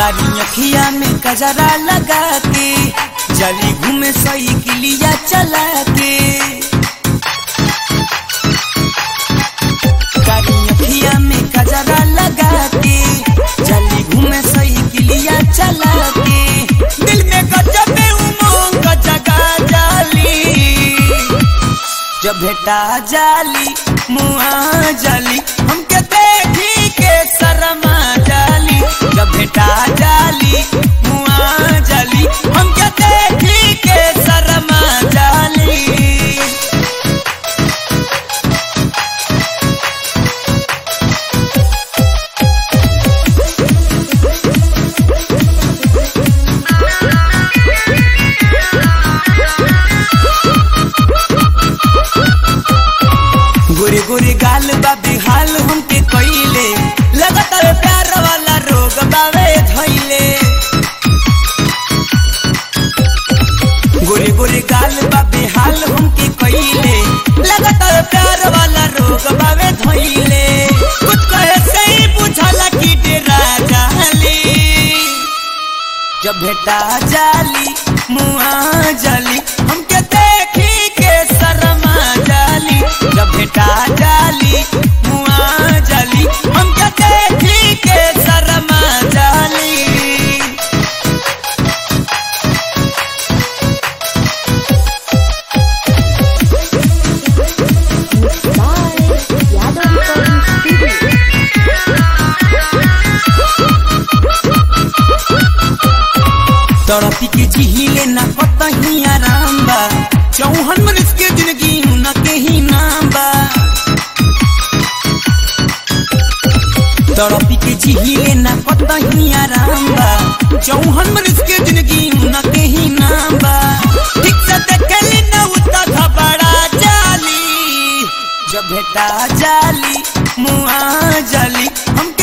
कारी अखिया में कजरा लगा के जली घूमे साइकिलिया चला के कारी अखिया में कजरा लगा के जली घूमे साइकिलिया चला के दिल में गजब उमंग जगा जाली जब भेटा जाली मुआ जाली हमके देखी के शर्मा जाली जब भेटा जाली मुआ जाली हमके देखी के शर्मा जाली गोरे गोरे गाल बा बेहाल हमके कइले लगातार प्यार वाला रोग बावे धइले गोरे गोरे गाल बा बेहाल हमके कइले लगातार प्यार वाला रोग बावे धइले कुछ कहे से ही बुझला कि डेरा जाली जब भेटा जाली मुआ जाली हमके देखी के शर्मा जाली जब भेटा जाली मुआ जाली हमके देखी के शर्मा जाली Bye. Yadav Recording Studio. तड़पी के जिहिले न कतही आराम बा चौहन मनुष्य के जिंदगी न के ही नाम बा तड़पी के जिहिले न कतही आराम बा चौहन मनुष्य के जिंदगी न के ही नाम बा ठीक से देखली न उता घबरा जाली जब भेटा जाली मुआ जाली हमके